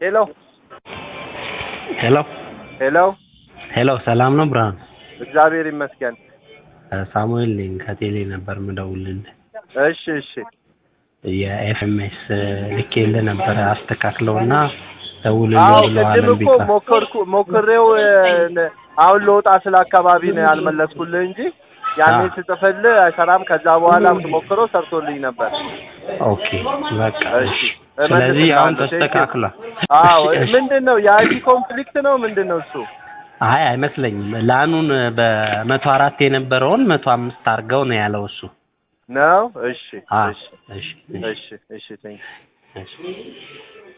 ሄሎ ሄሎ ሄሎ ሄሎ፣ ሰላም ነው ብርሃን? እግዚአብሔር ይመስገን። ሳሙኤል ነኝ ከቴሌ ነበር ምደውልልህ። እሺ እሺ የኤፍኤምኤስ ልኬልህ ነበረ አስተካክለውና ደውልልኝ አዎ ብለዋል። ቅድም እምቢ እኮ ካል- ሞከርኩ ሞክሬው እ፣ ነ- አሁን ለወጣ ስለ አካባቢ ነው ያልመለስኩልህ እንጂ ያኔ አዎ። ስጽፍልህ አይሰራም። ከዛ በኋላ ሞክረው ሰርቶልኝ ነበር። ኦኬ በቃ እሺ እሺ። ስለዚህ አሁን እመልስልሃለሁ። ተስተካክሏል። አዎ እሺ፣ እሺ። ምንድን ነው የአይዲ ኮንፍሊክት ነው ምንድን ነው እሱ? አይ አይመስለኝም። ላኑን በመቶ አራት የነበረውን መቶ አምስት አድርገው ነው ያለው እሱ። ነው እሺ አዎ፣ እሺ እሺ፣ እሺ እሺ ቴንክ እሺ።